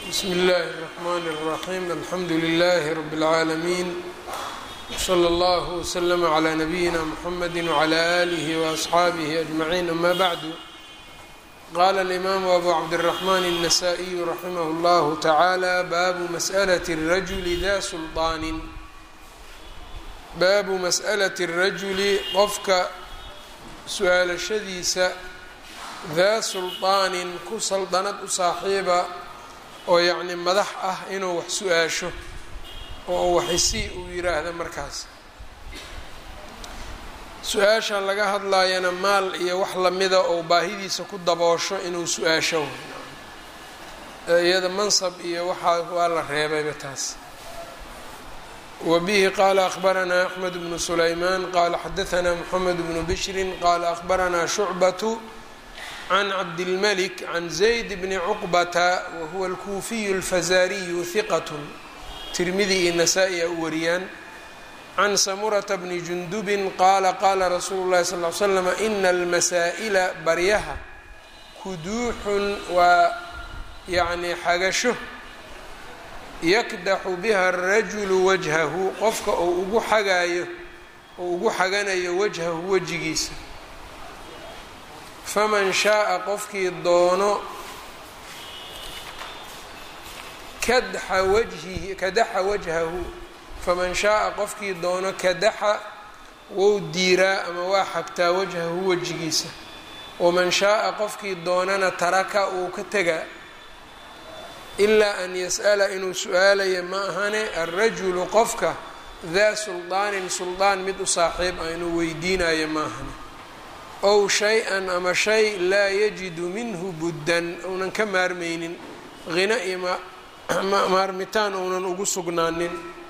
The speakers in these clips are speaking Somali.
bsmi اllahi الرحmn الرaxيm alxamdu لlh rb العaalمين wslى اllه وslm عlى نabiyina mxamedi وعlى آlih وأصxaabih أجmaعin ama bعdu qala الإmam abu cabdالرaحman النasائي raximh اllah taعalى babu masأlaة الrajuli da sulطaanin baabu masأlaة الrajuli qofka su-aalashadiisa daa sulطaanin ku saldanad u saaxiiba oo yacni madax ah inuu wax su-aasho oo waxisi uu yiraahdo markaas su-aasha laga hadlaayana maal iyo wax lamida oo baahidiisa ku daboosho inuu su-aasho iyada mansab iyo waxaa waa la reebayba taas wa bihi qaala akhbaranaa axmed bnu sulaymaan qaala xadahanaa moxamed bnu bishrin qaala akhbaranaa shucbatu can cabdilmalik can zayd bni cuqbata wahuwa alkuufiyu alfazaariyu hiqat tirmidi iyo nasaa-i a u wariyaan can samurata bni jundubin qaala qaala rasuulu llahi sal l slam ina almasaa'ila baryaha kuduuxun waa yacni xagasho yakdaxu biha arajulu wajhahu qofka uu ugu xagaayo ou ugu xaganayo wajhahu wejigiisa faman shaaa qofkii doono kadaxa wajhihi kadaxa wajhahu faman shaaa qofkii doono kadaxa wou diiraa ama waa xagtaa wajhahu wejigiisa waman shaaa qofkii doonana taraka wuu ka tegaa ilaa an yas'ala inuu su-aalayo ma ahane alrajulu qofka daa suldaanin suldaan mid u saaxiib ah inuu weydiinayo ma ahane ow shay-an ama shay laa yajidu minhu buddan uunan ka maarmaynin hina iyo maarmitaan uunan ugu sugnaanin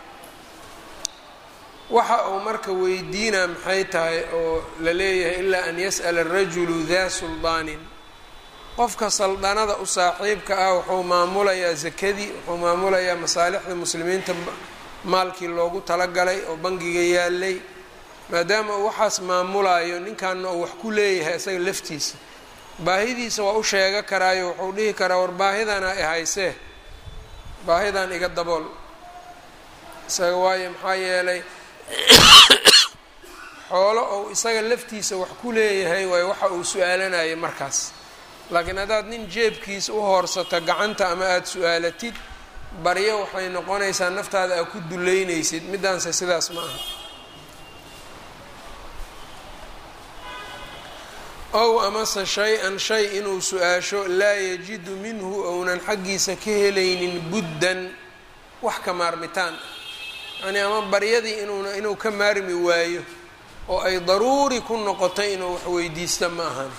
waxa uu marka weydiinaa maxay tahay oo la leeyahay ilaa an yas'ala arajulu daa suldaanin qofka saldanada u saaxiibka ah wuxuu maamulayaa sakadii wuxuu maamulayaa masaalixda muslimiinta maalkii loogu talagalay oo bangiga yaalay maadaama uu waxaas maamulaayo ninkanna uu wax ku leeyahay isaga laftiisa baahidiisa waa u sheega karaayo wuxuu dhihi karaa war baahidana i haysee baahidan iga dabool isaga waayo maxaa yeelay xoolo ou isaga laftiisa wax ku leeyahay waayo waxa uu su-aalanayo markaas laakiin haddaad nin jeebkiisa u hoorsato gacanta ama aada su-aalatid baryo waxay noqonaysaa naftaada aad ku duleynaysid middaanse sidaas ma aha ow amase shay-an shay inuu su-aasho laa yajidu minhu ounan xaggiisa ka helaynin buddan wax ka maarmitaan yacnii ama baryadii inuuna inuu ka maarmi waayo oo ay daruuri ku noqotay inuu wax weydiista ma ahani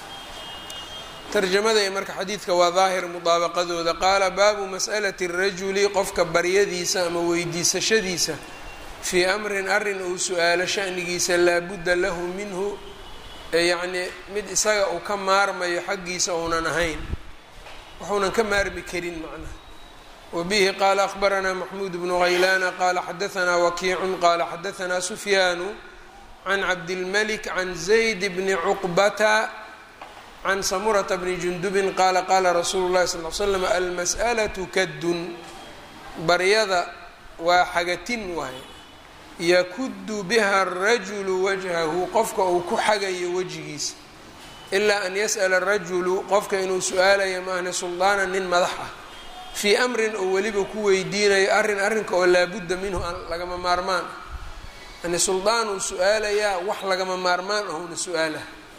tarjamada iyo marka xadiidka waa daahir mudaabaqadooda qaala baabu mas'alati rajuli qofka baryadiisa ama weydiisashadiisa fii amrin arrin uu su-aalo shanigiisa laabudda lahu minhu yacnii mid isaga uu ka maarmayo xaggiisa uunan ahayn wuxuunan ka maarmi karin macnaha wa bihi qaala akhbaranaa maxmuud bnu haylaana qaala xadahanaa wakiicun qaala xadahanaa sufyaanu can cabdilmalik can zayd bni cuqbata can samurata bni jundubin qaala qaala rasuulu llahi sal l slam almas'alatu kaddun baryada waa xagatin waaye yakuddu biha arajulu wajhahu qofka uu ku xagayo wejigiisa ilaa an yas'ala arajulu qofka inuu su-aalayo maahne suldaanan nin madax ah fii amrin oo weliba ku weydiinayo arrin arrinka oo laabudda minhu lagama maarmaan yani suldaan uu su-aalayaa wax lagama maarmaan ahuna su-aala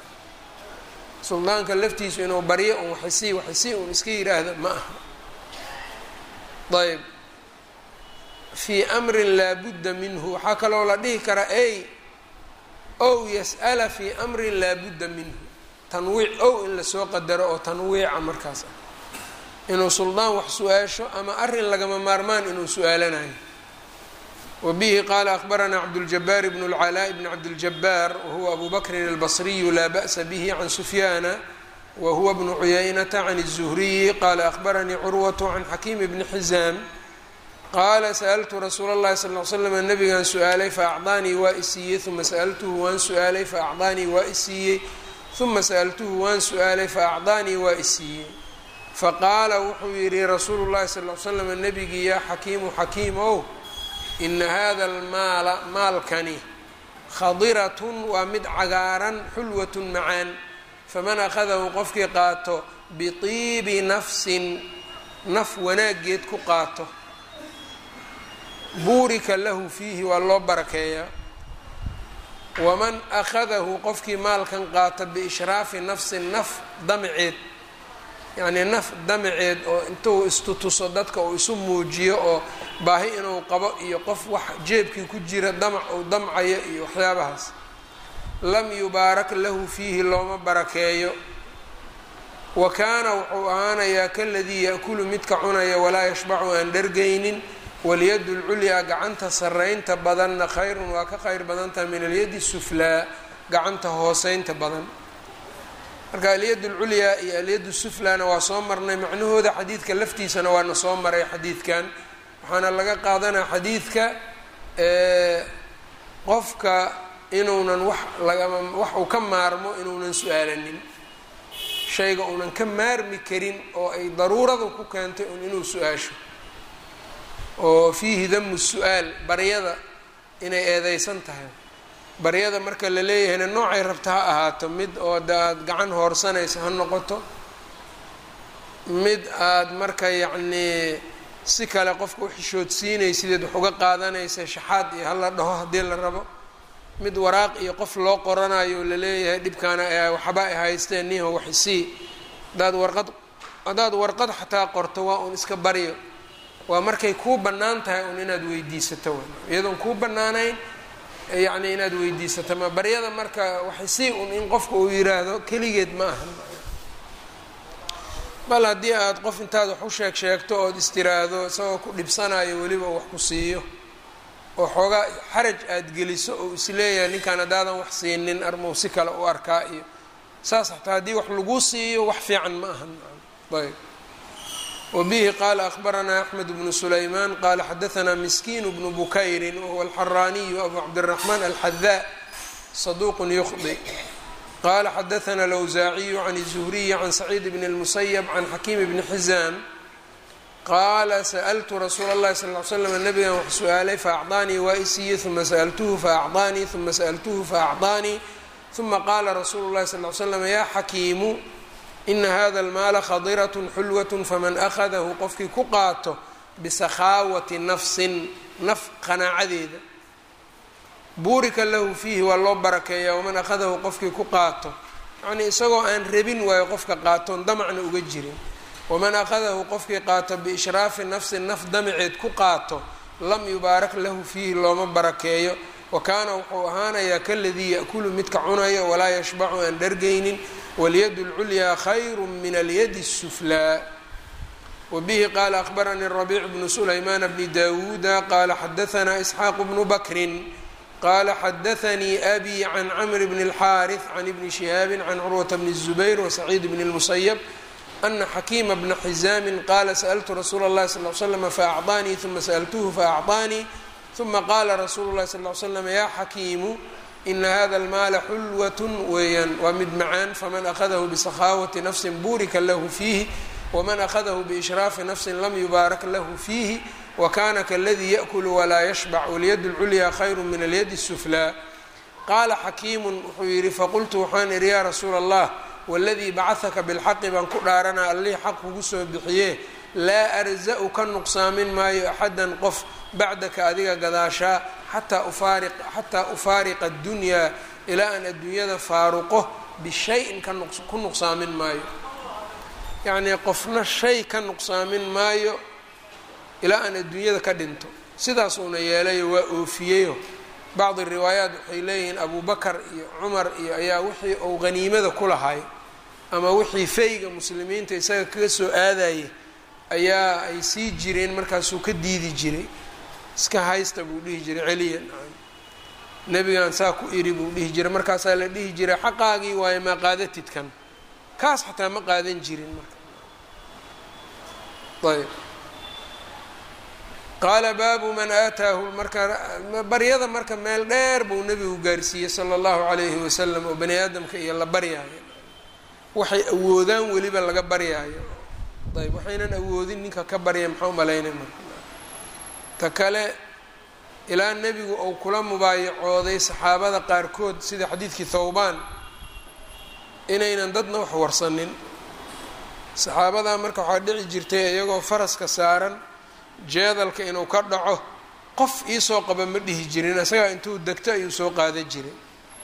suldaanka laftiisu inuu baryo un waxisi waxisi un iska yiraahdo ma aha ayb fii amrin laa budda minhu waxaa kaloo la dhihi karaa ey ow yas'ala fii amrin laa budda minhu tanwiic ow in lasoo qadaro oo tanwiica markaas ah inuu suldaan wax su-aasho ama arrin lagama maarmaan inuu su-aalanayo wa bihi qaala akhbaranaa cabduljabaar bnu lcalaa bni cabdiljabaar wahuwa abu bakrin albasriyu laa ba'sa bihi can sufyaana wa huwa bnu cuyaynata can الzuhriyi qaala akhbaranii curwatu can xakiim bni xizaam qaala sa'altu rasuula اllahi sal l slam nabigaan su-aalay faacdaanii waa isiiyey uma sa'altuhu waan su-aalay faacdaanii waa isiiyey uma sa'altuhu waan su-aalay faacdaanii waa isiiyey faqaala wuxuu yidhi rasuulu llahi sal l slam nebigii yaa xakiimu xakiimow ina hada almaala maalkani khadiratun waa mid cagaaran xulwatun macaan faman akhadahu qofkii qaato bitiibi nafsin naf wanaaggeed ku qaato buurika lahu fiihi waa loo barakeeyaa waman akhadahu qofkii maalkan qaata biishraafi nafsin naf damaceed yacnii naf damaceed oo intuu istutuso dadka uu isu muujiyo oo baahi inuu qabo iyo qof wax jeebkii ku jira damac uu damcayo iyo waxyaabahaas lam yubaarak lahu fiihi looma barakeeyo wa kaana wuxuu ahaanayaa kaladii yaakulu midka cunaya walaa yashbacu aan dhargaynin walyadu lculyaa gacanta saraynta badanna khayrun waa ka khayr badantaha min alyadi suflaa gacanta hooseynta badan marka alyad lculyaa iyo alyad suflaana waa soo marnay macnahooda xadiidka laftiisana waana soo maray xadiidkan waxaana laga qaadanaa xadiidka qofka inuunan wax lagama wax uu ka maarmo inuunan su-aalanin shayga uunan ka maarmi karin oo ay daruurada ku keentay un inuu su-aasho oo fiihi damu su-aal baryada inay eedeysan tahay baryada marka la leeyahayna noocay rabta ha ahaato mid oo da aada gacan hoorsanaysa ha noqoto mid aada marka yacnii si kale qofka u xishoodsiinaysideed wax uga qaadanaysa shaxaad iyo hala dhaho haddii la rabo mid waraaq iyo qof loo qoranayo la leeyahay dhibkaana waxba ay haysteen niho waxisii hadaad warqad haddaad warqad xataa qorto waa uun iska baryo waa markay kuu bannaan tahay un inaad weydiisato w iyadoon kuu bannaanayn yacni inaad weydiisato ma baryada marka waxay sii un in qofka uu yiraahdo keligeed ma aha bal haddii aada qof intaad wax u sheeg sheegto ood istiraahdo isagoo ku dhibsanayo weliba wax ku siiyo oo xoogaa xaraj aada geliso oo isleeyahay ninkaan haddaadan wax siinin armow si kale u arkaa iyo saas xataa haddii wax laguu siiyo wax fiican ma ahan ayb wbihi qala akhbaranaa axmed bnu sulayman qala xadaanaa miskiin bnu bukayrin wahuwa alxaraaniyu abu cabdiraxmaan alxadaa saduuq yukhdi qala xadaana alawsaaciyu can الzuhriyi can saciid bn اlmusayb can xakiim bni xizaam qaala sa'ltu rasuula اllahi sal l slam nabigan wax su-aalay faacطaanii waa isiiye uma sa'ltuhu faacطaanii uma sa'ltuhu faacطaanii uma qaala rasuulu اllahi sal l slam ya xakiimu ina hada almaala khadirat xulwat faman akhadahu qofkii ku qaato bisakhaawati nafsin naf qanaacadeeda buurika lahu fiihi waa loo barakeeyaa waman akhadahu qofkii ku qaato yacnii isagoo aan rabin waayo qofka qaatoon damacna uga jirin waman akhadahu qofkii qaato biishraafi nafsin naf damaceed ku qaato lam yubaarak lahu fiihi looma barakeeyo wa kaana wuxuu ahaanayaa kaladii yaأkulu midka cunayo walaa yashbacu aan dhargaynin walyad اlculyaa khayru min alyadi الsuflaa wabihi qaala akhbaranii rabiic bnu sulaymaan bni dawuuda qaala xadaanaa isxaaq bnu bakrin qaala xadaanii abi can camr bn اlxaariث can ibni shihaabi can curwata bni الzubayr wasaciid bn اlmusayb ana xakiima bna xizaamin qaala sa'ltu rasuula اllahi sal l slm faacطaanii uma sa'ltuhu faacطaanii uma qaala rasuulu اlahi sal l slam ya xakiimu ina hada almaala xulwat weeyaan waa mid macaan faman akhadahu bisakhaawati nafsin buurika lahu fiihi waman akhadahu biishraafi nafsin lam yubaarak lahu fiihi wakana kaladii yaأkulu walaa yashbac walyad اlculyaa khayru min alyadi الsuflaa qaala xakiimu wuxuu yihi faqultu waxaan idhi yaa rasuula allah waladii bacahaka bilxaqi baan ku dhaaranaa allihii xaq kugu soo bixiye laa arza-u ka nuqsaamin maayo axadan qof bacdaka adiga gadaashaa xataa ufaariqa addunyaa ilaa aan adduunyada faaruqo bishayin ku nuqsaamin maayo yacnii qofna shay ka nuqsaamin maayo ilaa aan adduunyada ka dhinto sidaasuuna yeelayo waa oofiyeyo bacdi riwaayaat waxay leeyihiin abu bakar iyo cumar iyo ayaa wixii uu haniimada ku lahay ama wixii fayga muslimiinta isaga kaga soo aadayay ayaa ay sii jireen markaasuu ka diidi jiray iska haysta buu dhihi jiray celiya nebigan saa ku iri buu dhihi jiray markaasaa la dhihi jiray xaqaagii waayo maa qaadatidkan kaas xataa ma qaadan jirin marka ayb qaala baabu man aataahu marka baryada marka meel dheer buu nebigu gaarsiiyey sala allahu calayhi wasalam oo bani aadamka iyo la baryaayo waxay awoodaan weliba laga baryaayo ayb waxaynan awoodin ninka ka barya maxaa umalaynay marka ta kale ilaa nebigu uu kula mubaayacooday saxaabada qaarkood sida xadiidkii thawbaan inaynan dadna wax warsanin saxaabadaa marka waxaa dhici jirtay iyagoo faraska saaran jeedalka inuu ka dhaco qof iisoo qaba ma dhihi jirin isagaa intuu degto ayuu soo qaada jiray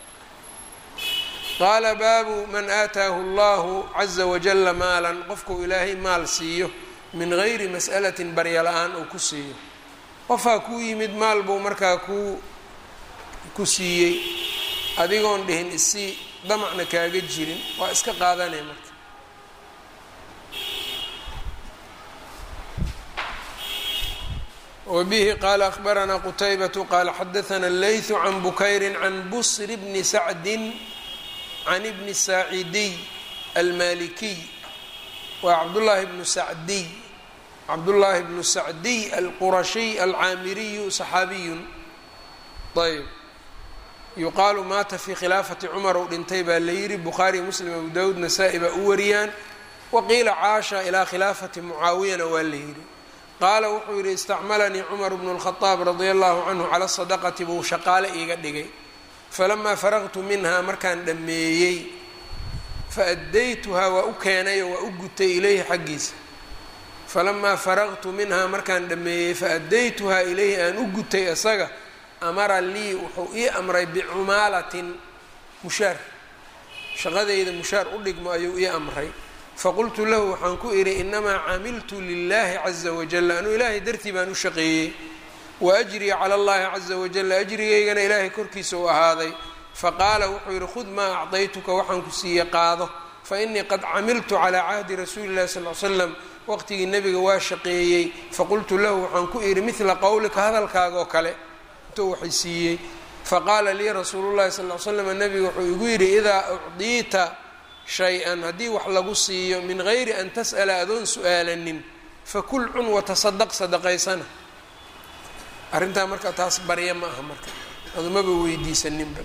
qaala baabu man aataahu allahu caza wajalla maalan qofkuu ilaahay maal siiyo min gayri mas'alatin barya la-aan uu ku siiyo qofaa kuu yimid maal buu markaa kuu ku siiyey adigoon dhihin isii damacna kaaga jirin waa iska qaadanay marka wbihi qaala akhbaranaa qutaybatu qaala xadaana leytu can bukayri can busri bni sacdin can ibni saacidiy almalikiy waa cabdullaahi bnu sacdiy cabdullaahi bnu sacdiy alqurashiy alcaamiriyu saxaabiyun ayb yuqaalu maata fii khilaafati cumar ou dhintay baa la yidhi bukhaari muslim abu dawuud nasaa-i baa u wariyaan waqiila caasha ilaa khilaafati mucaawiyana waa la yidhi qaala wuxuu yidhi istacmalanii cumar bnu lkhadaab radia allahu canhu cala sadaqati buu shaqaale iiga dhigay falamaa faraqtu minhaa markaan dhammeeyey fa addaytuhaa waa u keenay oo waa u gutay ilayhi xaggiisa falamaa faraqtu minhaa markaan dhammeeyey fa addaytuhaa ilayhi aan u gutay isaga amara lii wuxuu ii amray bicumaalatin mushaar shaqadayda mushaar u dhigmo ayuu ii amray faqultu lahu waxaan ku idhi inamaa camiltu lilahi caza wajal anuu ilaahay dartii baan u shaqeeyey wa ajrii cala allahi caza wajal ajrigaygana ilaahay korkiisa u ahaaday faqaala wuxuu yidhi khud maa acdaytuka waxaan ku siiye qaado fa inii qad camiltu calaa cahdi rasuuli llahi sal l slam waqtigii nebiga waa shaqeeyey faqultu lahu waxaan ku idhi midla qowlika hadalkaaga oo kale intuu waxay siiyey faqaala lii rasuulu llahi sal l slam nebiga wuxuu igu yidhi idaa ucdiita shay-an haddii wax lagu siiyo min gayri an tas'ala adoon su-aalanin fakul cun watasadaq sadaqaysana arrintaa marka taas barya ma aha marka adumaba weydiisaninba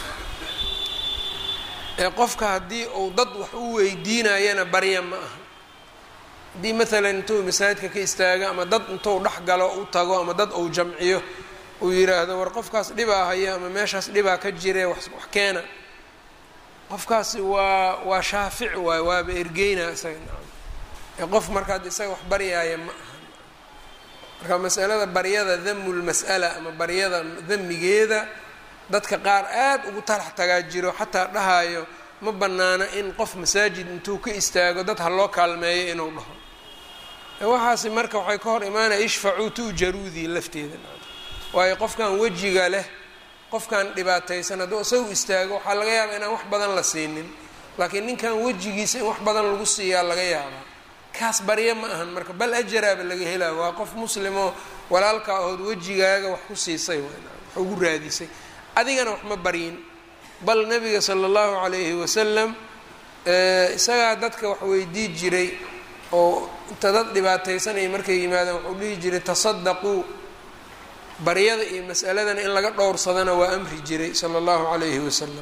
ee qofka haddii uu dad wax u weydiinayana barya ma aha haddii maalan intuu masaajidka ka istaago ama dad intuu dhex galo u tago ama dad uu jamciyo uu yiraahdo war qofkaas dhibaa haya ama meeshaas dhibaa ka jire wax wax keena qofkaasi waa waa shaafic waay waaba ergeyna isaga nacam ee qof markaad isaga wax baryaaya ma aha marka masalada baryada damu lmas'ala ama baryada damigeeda dadka qaar aad ugu talax tagaa jiro xataa dhahayo ma banaana in qof masaajid intuu ka istaago dad ha loo kaalmeeyo inuu dhaho waxaasi marka waxay ka hor imaanaya ishfacuu tu'jaruudii lafteeda waayo qofkan wejiga leh qofkan dhibaataysan hadduu isagu istaago waxaa laga yaabaa inaan wax badan la siinin laakiin ninkan wejigiisa in wax badan lagu siiyaa laga yaabaa kaas barya ma ahan marka bal ajaraaba laga helaa waa qof muslimoo walaalka ahood wejigaaga wax ku siisay wax ugu raadisay adigana wax ma baryin bal nabiga sala allahu calayhi wasalam isagaa dadka wax weydii jiray oo inta dad dhibaataysanaya markay yimaadaan wuxuu dhihi jiray tasadaquu baryada iyo mas'aladana in laga dhowrsadana waa amri jiray sala allahu calayhi wasalam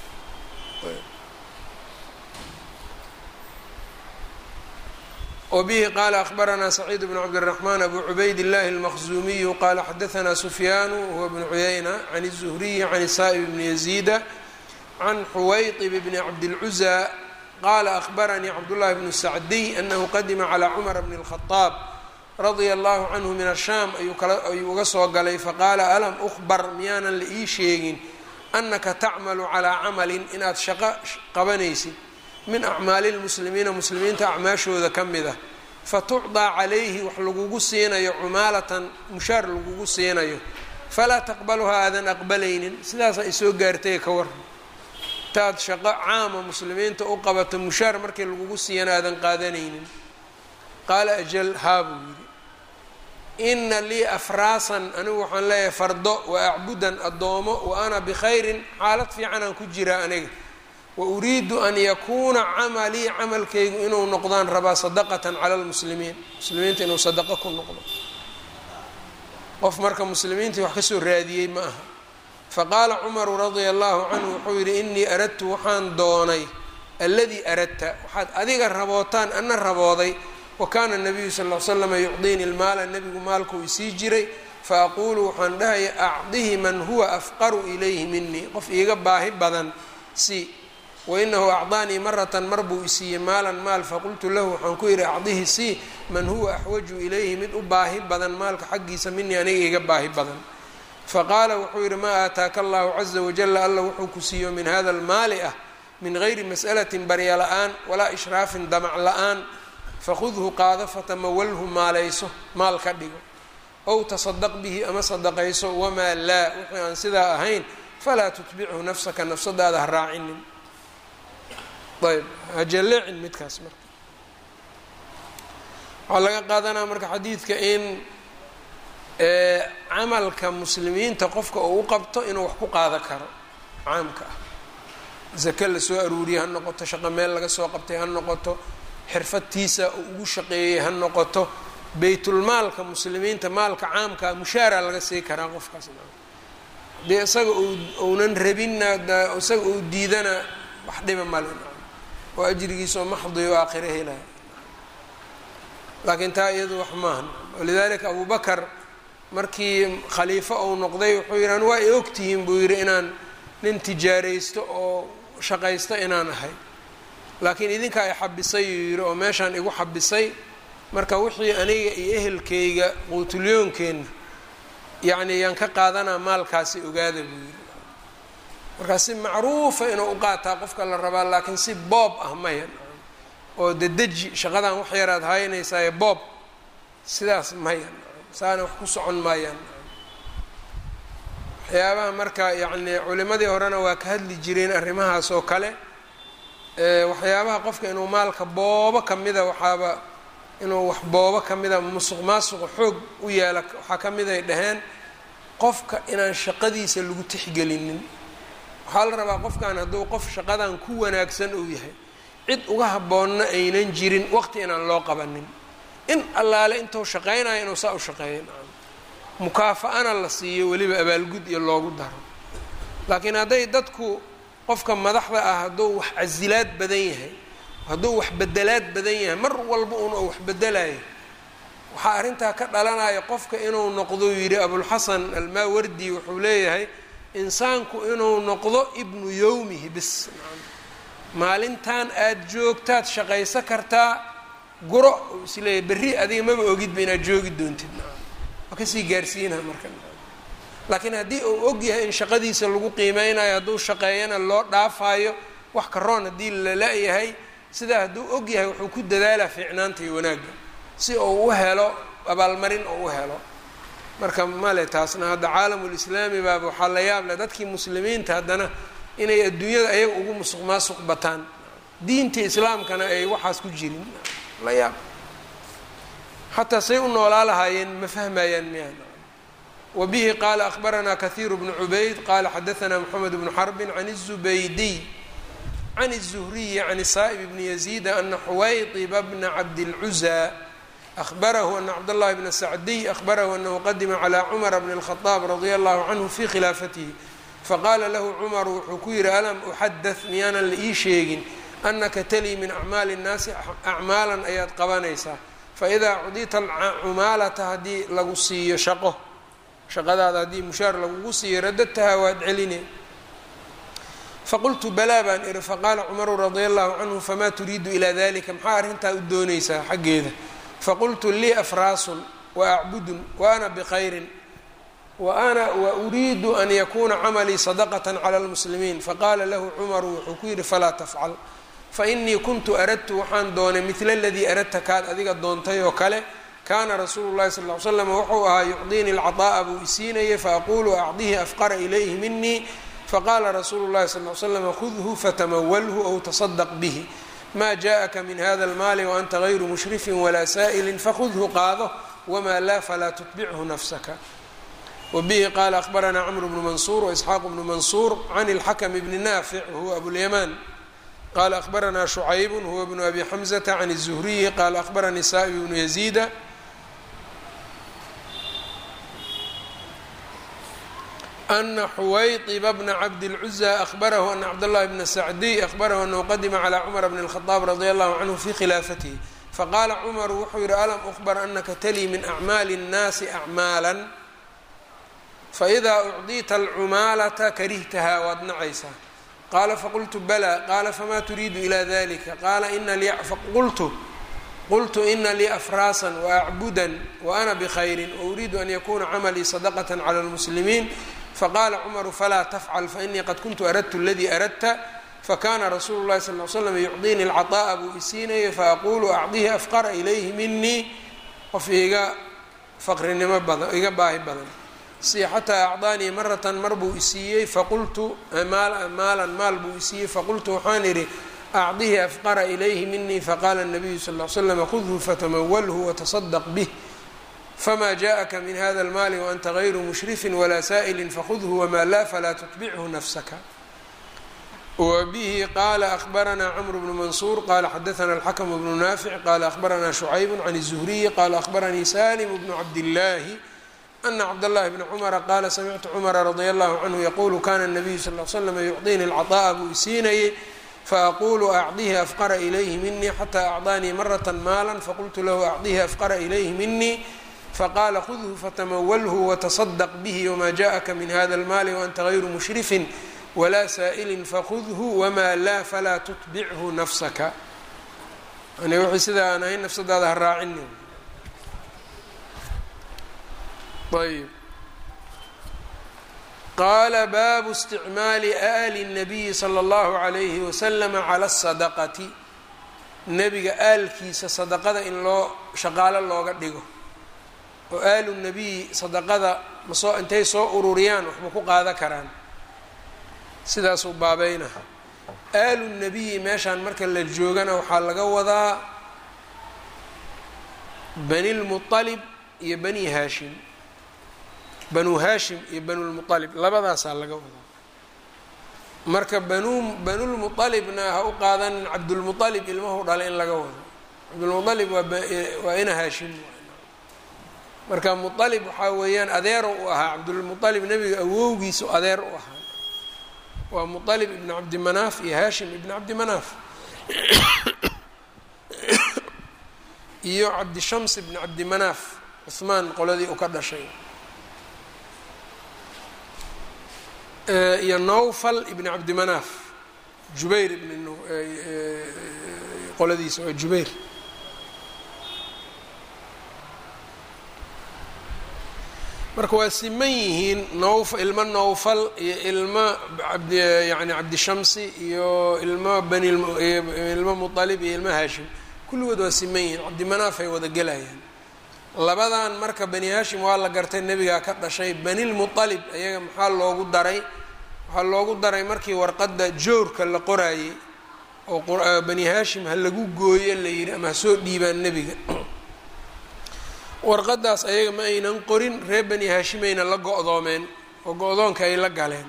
wbihi qala akhbaranaa saciid bn cabdالرaحman abu cubayd الlahi الmaqzumiyu qala xadaثna sufyaanu huwa bn cuyayna can الزhriyi can sa'ib bni yaziida can xuwayطib bni cabdالcuزى qala akhbaranii cabdالlahi bnu sacdiy anahu qadima calى cmar bn الkhaطaab radia allahu canhu min ashaam ayuu uga soo galay faqaala alam uhbar miyaanan la ii sheegin anaka tacmalu calaa camalin inaad shaqo qabanaysid min acmaali lmuslimiina muslimiinta acmaashooda ka mid ah fatucdaa calayhi wax lagugu siinayo cumaalatan mushaar lagugu siinayo falaa taqbaluhaa aadan aqbalaynin sidaasaa isoo gaartay ka waran intaad shaqo caama muslimiinta u qabato mushaar markii lagugu siiyana aadan qaadanaynin qaala ajal haa buu yidhi ina lii afraasan anigu waxaan leeyahay fardo wa acbudan addoomo wa ana bikhayrin xaalad fiicanaan ku jiraa aniga wa uriidu an yakuuna camalii camalkaygu inuu noqdaan rabaa sadaqatan cala lmuslimiin muslimiinta inuu sadaqo ku noqdo qof marka muslimiintii wax kasoo raadiyey ma aha faqaala cumaru radia allahu canhu wuxuu yidhi inii aradtu waxaan doonay alladii aradta waxaad adiga rabootaan ana rabooday wa kaana nabiyu sal l slama yucdiini lmaala nebigu maalkuu isii jiray faaquulu waxaan dhahaya acdihi man huwa afqaru ilayhi minii qof iiga baahi badan si wainahu acdaanii maratan mar buu isiiyey maalan maal faqultu lahu waxaan ku yidhi acdihi si man huwa axwaju ilayhi mid u baahi badan maalka xaggiisa minii aniga iiga baahi badan faqaala wuxuu yidhi maa aataaka allahu caza wajala alla wuxuu ku siiyo min hada almaali ah min gayri mas'alatin barya la-aan walaa ishraafin damac la-aan fakhudhu qaado fatamawalhu maalayso maal ka dhigo ow tasadaq bihi ama sadaqayso wamaa laa wixii aan sidaa ahayn falaa tutbichu nafsaka nafsadaada ha raacinin ayb hajalleecin midkaas marka waxaa laga qaadanaa marka xadiidka in camalka muslimiinta qofka uu u qabto inuu wax ku qaada karo caamka ah zake lasoo aruuriyey ha noqoto shaqo meel laga soo qabtay ha noqoto xirfadtiisa uu ugu shaqeeyey ha noqoto baytulmaalka muslimiinta maalka caamkaa mushaara laga sii karaa qofkaas dee isaga uunan rabinna isaga uu diidana wax dhiba male oo ajrigiisao maxdi o aakhiro helaya laakiin taa iyadu wax maahan walidaalika abu bakar markii khaliifo uu noqday wuxuu yidhi an waa i ogtihiin buu yidhi inaan nin tijaaraysto oo shaqaysto inaan ahay laakiin idinkaa i xabisay uu yidhi oo meeshaan igu xabisay marka wixii aniga iyo ehelkayga quutulyoonkeenna yacni yaan ka qaadanaa maalkaasi ogaada buu yidhi markaa si macruufa inuu u qaataa qofka la rabaa laakiin si boob ah maya oo dedeji shaqadan wax yaraad haynaysaye boob sidaas maya saana wax ku socon maayaan waxyaabaha marka yacni culimadii horena waa ka hadli jireen arrimahaas oo kale waxyaabaha qofka inuu maalka boobo kamida waxaaba inuu wax boobo kamida musuq maasuqa xoog u yeela waxaa kamid ay dhaheen qofka inaan shaqadiisa lagu tixgelinin waxaa la rabaa qofkan hadduu qof shaqadan ku wanaagsan uu yahay cid uga habboonna aynan jirin waqti inaan loo qabanin in allaale intuu shaqaynayo inuu saa u shaqeeyo mukaafa-ana la siiyo weliba abaalgud iyo loogu daro laakiin hadday dadku qofka madaxda ah hadduu wax casilaad badan yahay hadduu wax bedelaad badan yahay mar walba un oo wax bedelayo waxaa arrintaa ka dhalanaya qofka inuu noqdo yidhi abulxasan almaawardi wuxuu leeyahay insaanku inuu noqdo ibnu yowmihi bis maalintan aada joogtaad shaqayso kartaa guro uu isleeyahy berri adiga maba ogidba inaad joogi doontid waa kasii gaarsiinaa marka laakiin haddii uu og yahay in shaqadiisa lagu qiimeynayo hadduu shaqeeyana loo dhaafaayo wax karoon haddii la la-yahay sidaa hadduu og yahay wuxuu ku dadaalaa fiicnaanta iyo wanaagga si uu u helo abaalmarin oo u helo marka male taasna hadda caalamulislaami baaba waxaa la yaab leh dadkii muslimiinta haddana inay adduunyada ayaga ugu musuq maasuq bataan diinta islaamkana ay waxaas ku jirin la yaab xataa say u noolaa lahaayeen ma fahmayaan miyaan wa bihi qaala akhbaranaa kahiiru bnu cubayd qaala xadaanaa moxamed bnu xarbin can الzubaydiy can الzuhriyi can saa'ib bni yaziida ana xuwaydiba bna cabdilcuza ahbarahu ana cabdاllahi bna sacdiy ahbarahu anahu qadima calى cumara bn الkhطaab radia allahu canhu fi khilaafatihi faqaala lahu cumaru wuxuu ku yihi alam uxadaث miyaanan la ii sheegin anaka talii min acmaali الnaasi acmaalan ayaad qabanaysaa faidaa cudita cumaalata haddii lagu siiyo shaqo shaqadaada haddii mushaar lagugu siiyo radadtaha waad celine faqultu balaa baan ihi faqaala cumaru radia allahu canhu famaa turiidu ilaa dalika maxaa arrintaa u doonaysaa xaggeeda faqultu lii afraasun wa acbudun wa ana bikhayrin wa ana wa uriidu an yakuuna camalii sadaqata cala lmuslimiin faqaala lahu cumaru wuxuu ku yidhi falaa tafcal fainii kuntu aradtu waxaan doonay midla aladii aradta kaad adiga doontay oo kale kaana rasuulu llahi sal ly slam wuxuu ahaa yucdiini alcaطaa'a buu isiinayay faaqulu acdihi afqara ilayhi minii faqaala rasuulu llahi sal ly slam khudhu fatamawalhu ow tasadaq bihi ma jaءaka min hada almaali waanta gayru mushrifin walaa saa'ilin fakhudhu qaado wmaa laa falaa tutbichu nafsaka wbihi qaala ahbaranaa cmr bnu mansuur waisxaaq bnu mansuur can اlxakm bni naafic wahuwa abulyamaan qala ahbaranaa shucayb huwa bnu abi xamzata can الzuhriyi qala ahbaranii saa'ib bnu yaziida ana xuwayطiba bna cabdilcuza ahbarahu ana cabdاllahi bna sacdiy ahbarahu anahu qadima calى cumar bn الkhطaab radi allahu canhu fi khilaafatihi faqaala cumaru wuxuu yidhi alam ukhbar anaka talii min acmaali اnnaasi acmaala faidaa ucdiita alcumaalata karihtahaa waad nacaysaa qaala faqultu balaa qaala famaa turiidu ilaa dalika qaala ina li qultu qultu ina lii afraasan waacbudan waana bkhayrin wauriidu an yakuna camalii sadaqaة clى اlmuslimiin faqala cmaru falaa tafcal fainii qad kuntu aradtu اladii aradta fakana rasuulu اlahi sal l slam yucdiini اlcaطaءa buu isiinayay faaqulu acdihi afqara ilayhi minii qof iga faqrinimo badan iga baahi badan si xataa acdaanii maratan mar buu isiiyey faqultu maalan maal buu isiiyey faqultu waxaan idhi acdihi afqara ilayhi minii faqala الnabiyu sal ly slam khudhu fatamawalhu wataصadq bih fma jaءaka min hada اlmaali waanta غayru mushrifin walaa saa'ili fakhudhu wma la falaa tutbichu nafsaka wbihi qala akhbarana cmr bnu mansuur qala xadaثna اlxakm bnu naafic qala akhbarana شhucayb can الزhriyi qala akhbaranii salim bnu cabdillaahi ana cabdالlahi bni cmra qala samictu cmra radi allahu canhu yaqulu kana الnabiyu sal l slm yucطini اlcaطaءa buu isiinayay faaqulu acdihi afqara ilayhi minii xata acdaanii maraة maala faqultu lahu acdihi afqara ilayhi minii faqala khudhu fatamawalhu wataصdq bih wma jaءaka min hada اlmaali waanta غayru mushrifin wlaa saa'ilin fakhudhu wmaa laa falaa tutbichu nafsaka yani wixii sidaa aan ahayn nafsadaada ha raacini ayb qaala baabu isticmaali aali الnabiyi slى اllahu عalayhi waslama calى الsadaqati nebiga aalkiisa sadaqada in loo shaqaalo looga dhigo oo aalu nabiyi sadaqada masoo intay soo ururiyaan waxma ku qaada karaan sidaasuu baabayna aalu nabiyi meeshaan marka la joogana waxaa laga wadaa bani lmualib iyo bani haashim banu haashim iyo banulmualib labadaasaa laga wadaa marka banu banulmualibna ha u qaadanin cabdulmualib ilmahu dhalay in laga wado cabdulmualib waa ina haashim marka mualib waxaa weeyaan adeero u ahaa cabdulmualib nebiga awowgiisu adeer u ahaa waa mualib ibn cabdi manaaf iyo haashim ibn cabdi manaaf iyo cabdishams ibn cabdi manaaf cuhmaan qoladii u ka dhashay iyo nowfal ibn cabdi manaaf jubayr ibn qoladiisa waa jubayr marka waa siman yihiin nowf ilmo nowfal iyo ilmo abd yani cabdishamsi iyo ilmo bani ilmo mualib iyo ilmo haashim kulligood waa siman yihiin cabdimanaaf ay wada gelayaan labadan marka bani haashim waa la gartay nebigaa ka dhashay banilmualib ayaga maxaa loogu daray waxaa loogu daray markii warqadda joorka la qoraayey oo bani haashim ha lagu gooyo la yidhi ama ha soo dhiibaan nebiga warqadaas ayaga ma aynan qorin reer bani haashimayna la go-doomeen oo go-doonka ay la galeen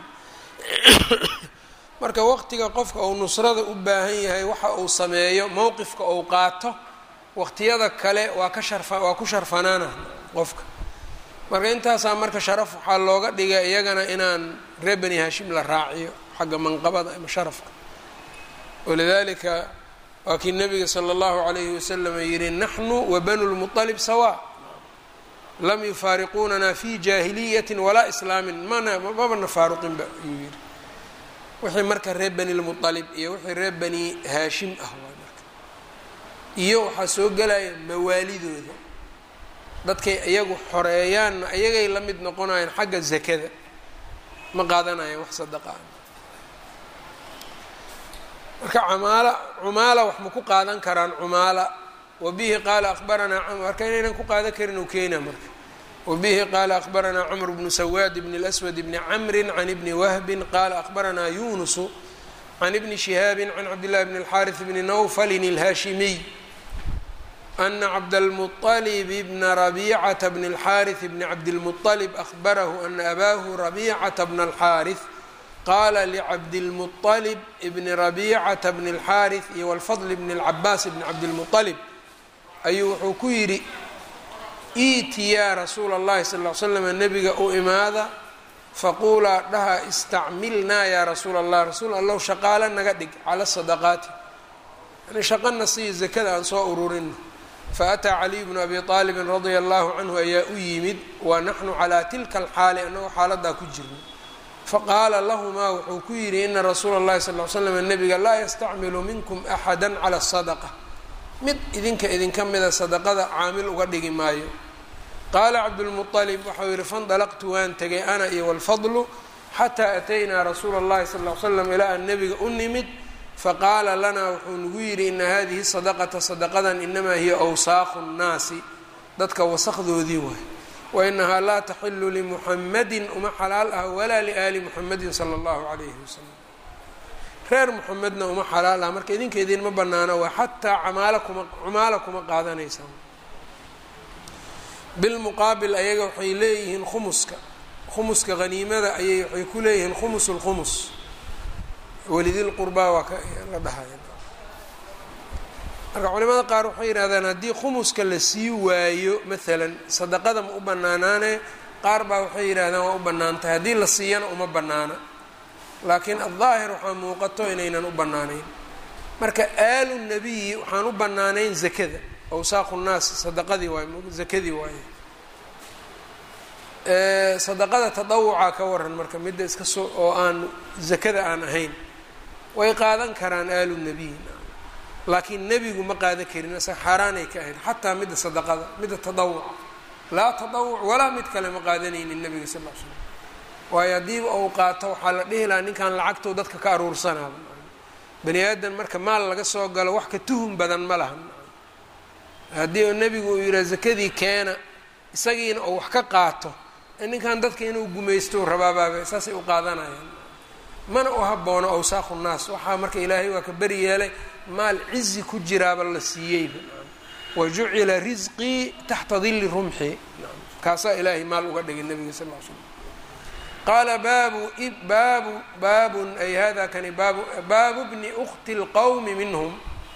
marka waqtiga qofka uu nusrada u baahan yahay waxa uu sameeyo mowqifka uu qaato waqtiyada kale waa ka sharfa waa ku sharfanaana qofka marka intaasaa marka sharaf waxaa looga dhigay iyagana inaan reer bani haashim la raaciyo xagga manqabada ama sharafka walidalika waa kii nabiga sala allahu calayhi wasalam yihi naxnu wa banu lmualib sawa lam yufaariquunana fi jaahiliyati walaa islaamin mana mabana faaruqinba ayuu yihi wixii marka reer bani lmualib iyo wixii reer bani haashim ah waay marka iyo waxaa soo gelaya mawaalidooda dadkay iyagu xoreeyaanna iyagay la mid noqonayaan xagga zakada ma qaadanayaan wax sadaqaa marka camaala cumaala wax ma ku qaadan karaan cumaala wabihi qaala akhbaranaa marka inaynan ku qaadan karin u keena marka wabihi qaala akhbaranaa cmr bnu sawaad bn اlأswad bni camri can ibni wahbi qaala akhbaranaa yunusu can ibni shihaabi can cabdillahi bn اlxariث bni nawfalin اlhaashimiy ana cabdاlmuطalib bna rabicata bn اlxariث bni cabdilmuطalib ahbarahu ana abaahu rabicata bna اlxariث qaala licabdilmuطalib bni rabicata bni اlxariث iyo wlfadl bni اlcabaas bni cabdilmuطalib ayuu wuxuu ku yidhi iiti yaa rasuula اllahi sal ll slam nebiga u imaada faquulaa dhaha istacmilnaa yaa rasuula allah rasuul allow shaqaalo naga dhig cala sadaqaati yani shaqana sii zakada aan soo ururino faataa caliy bnu abi aalibin radia allahu canhu ayaa u yimid wa naxnu calaa tilka alxaali annagoo xaaladaa ku jirno faqaala lahumaa wuxuu ku yidhi ina rasuula اllahi sal l slam nabiga laa yastacmilu minkum axada cala sadaqa mid idinka idinka mida sadaqada caamil uga dhigi maayo qaala cabdulmualib waxau yihi fandalaqtu waan tegay ana iyo walfadlu xataa ataynaa rasuula اllahi sal l slam ilaa aan nebiga u nimid faqaala lanaa wuxuu nagu yidhi ina hadihi sadaqata sadaqadan inamaa hiya awsaaqu nnaasi dadka wasaqdoodii waay wainahaa laa taxilu limuxamadin uma xalaal ah walaa liaali muxamadin sala allahu calayhi wasalam reer muxamedna uma xalaal ah marka idinka idinma banaano waa xataa camaala kuma cumaala kuma qaadanaysaan bilmuqaabil ayaga waxay leeyihiin khumuska khumuska haniimada ayay waxay ku leeyihiin khumus lkhumus welidilqurbaa waa ka la dhahaya marka culimada qaar waxay yidhahdaan haddii khumuska la sii waayo maalan sadaqada ma u banaanaane qaar baa waxay yidhahdaan waa u bannaan tahay haddii la siiyana uma bannaana laakiin addaahir waxaa muuqato inaynan u bannaanayn marka aalu nabiyi waxaan u bannaanayn zakada awsaaqu nnaas sadaqadii waay zakadii waaye sadaqada tadawuca ka waran marka midda iska soo oo aan zakada aan ahayn way qaadan karaan aalu nabiy laakiin nebigu ma qaadan karin isaga xaaraanay ka ahayd xataa midda sadaqada midda tadawuca laa tadawuc walaa mid kale ma qaadanaynin nebiga sal l slam waayo haddiiba uu qaato waxaa la dhihi lahaa ninkan lacagtou dadka ka aruursanaaba bani aadan marka maal laga soo galo wax ka tuhum badan ma laha haddii nebigu uu yidhaha zakadii keena isagiina uu wax ka qaato ninkan dadka inuu gumaysto rabaabaaba saasay u qaadanayaan mana u haboono awsaaqu nnaas waxaa marka ilaahay waa ka beri yeelay maal cizi ku jiraaba la siiyeyba wa jucila risqii taxta dilli rumxi kaasaa ilaahay maal uga dhigay nabiga sal l slam qaala baabu baabu baabun ay hada kani baabu baabu bni ukti lqowmi minhum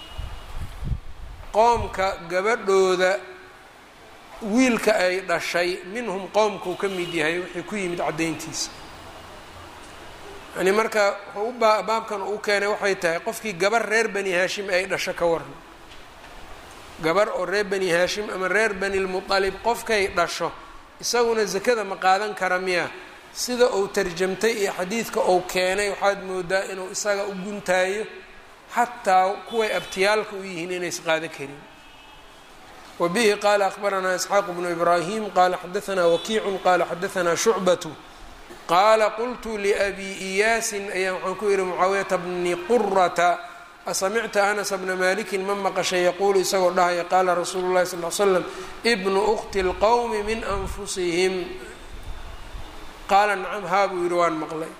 qoomka gabadhooda wiilka ay dhashay minhum qoomkuu ka mid yahay wixii ku yimid caddayntiisa yani marka wuxuu u baa baabkan uu keenay waxay tahay qofkii gabar reer bani haashim ay dhasho ka waran gabar oo reer bani haashim ama reer bani lmualib qofkay dhasho isaguna zakada ma qaadan kara miya sida uu tarjamtay iyo xadiidka uu keenay waxaad moodaa inuu isaga u guntaayo xataa kuway abtiyaalka u yihiin inays qaadan karin wbihi qala akbaranaa isxaaq bnu ibrahim qala xadaanaa wakiicu qala xadaanaa shucbatu qaala qultu liabi iyaasin ayaa waxaan ku yihi mucaawiyata bni qurata asamicta anas bna malikin ma maqashay yaquulu isagoo dhahaya qaala rasuulu lahi sal l slam bnu ukti lqowmi min anfusihim qaala nacam haa buu yihi waan maqlay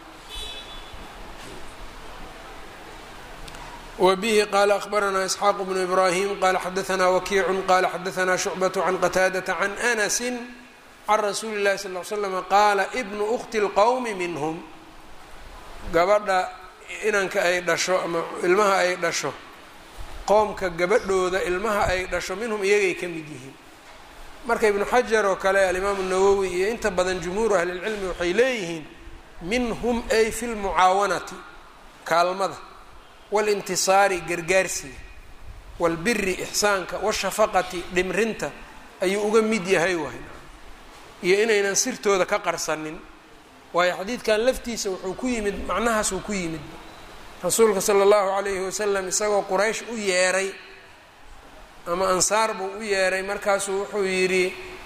wbihi qala akbaranaa isxaaq bnu ibrahim qala xadaanaa wakiicu qala xadaanaa shucbaة can qataadata can anasi can rasuuli اlahi sal l slm qaala bnu ukti اlqowmi minhm gabadha inanka ay dhasho ama ilmaha ay dhasho qoomka gabadhooda ilmaha ay dhasho minhum iyagay ka mid yihiin marka ibnu xajar oo kale alimaamu nawowi iyo inta badan jumhuuru ahlilcilmi waxay leeyihiin minhum ay fi lmucaawanati kaalmada walintisaari gargaarsiga walbiri ixsaanka washafaqati dhimrinta ayuu uga mid yahay waay iyo inaynan sirtooda ka qarsanin waayo xadiidkan laftiisa wuxuu ku yimid macnahaasuu ku yimid rasuulka sala allahu calayhi wasalam isagoo quraysh u yeeray ama ansaar buu u yeeray markaasuu wuxuu yidhi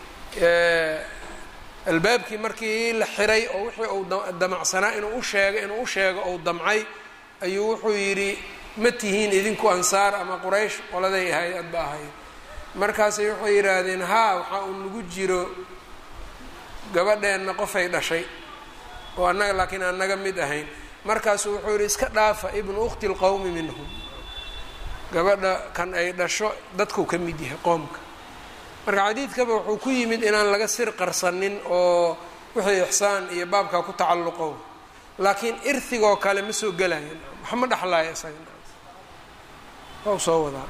albaabkii markii la xiray oo wixii uu damacsanaa inuu u sheego inuu u sheego ou damcay ayuu wuxuu yidhi ma tihiin idinku ansaar ama quraysh qoladay ahayd adba ahayd markaasay waxay yidhaahdeen haa waxaa uu nagu jiro gabadheenna qofay dhashay oo annaga laakiin aan naga mid ahayn markaasuu wuxuu yidhi iska dhaafa ibnu ukhti lqowmi minhum gabadha kan ay dhasho dadkuu ka mid yahay qoomka marka xadiidkaba wuxuu ku yimid inaan laga sir qarsanin oo wixii ixsaan iyo baabkaa ku tacalluqo laakiin irhigoo kale ma soo gelayo wax ma dhexlaayo isaga waa soo wadaa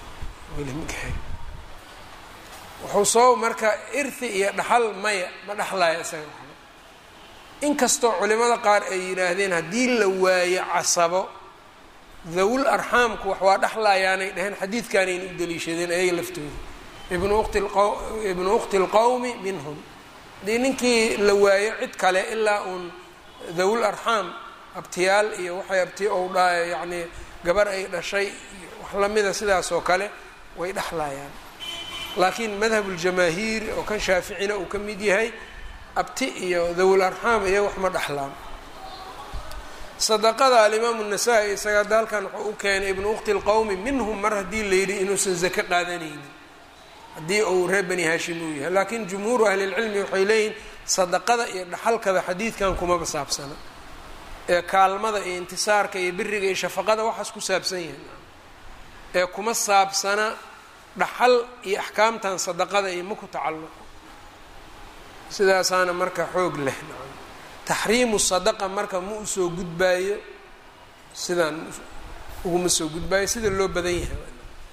wuxuu soo marka irhi iyo dhaxal maya ma dhexlaayo isaga waxba inkastoo culimada qaar ay yidhaahdeen haddii la waayo casabo dawul arxaamku wax waa dhexlaayaanay dhaheen xadiidkaanayna u daliishadeen ayaga laftooda ibnu ukhti ibnu ukhti lqowmi minhum haddii ninkii la waayo cid kale ilaa uun dawul arxaam abtiyaal iyo waxay abti ou dha yacnii gabar ay dhashay wax lamida sidaas oo kale way dhexlayaan laakiin madhab uljamaahiir oo kan shaaficina uu ka mid yahay abti iyo dawul arxaam iyo wax ma dhexlaan sadaqada alimaamu nasaa-i isaga hadda halkan wuxuu u keenay ibnu ukhti lqowmi minhum mar haddii la yidhi inuusan zako qaadanaynin haddii uu reer bani haashim uu yahay laakiin jumhuuru ahlilcilmi waxay leeyihin sadaqada iyo dhaxalkada xadiidkan kumaba saabsana ee kaalmada iyo intisaarka iyo biriga iyo shafaqada waxaas ku saabsan yahay ee kuma saabsana dhaxal iyo axkaamtan sadaqada iyo ma ku tacalluqo sidaasaana marka xoog leh taxriimu sadaqa marka ma usoo gudbaayo sidaan uguma soo gudbaayo sida loo badan yahay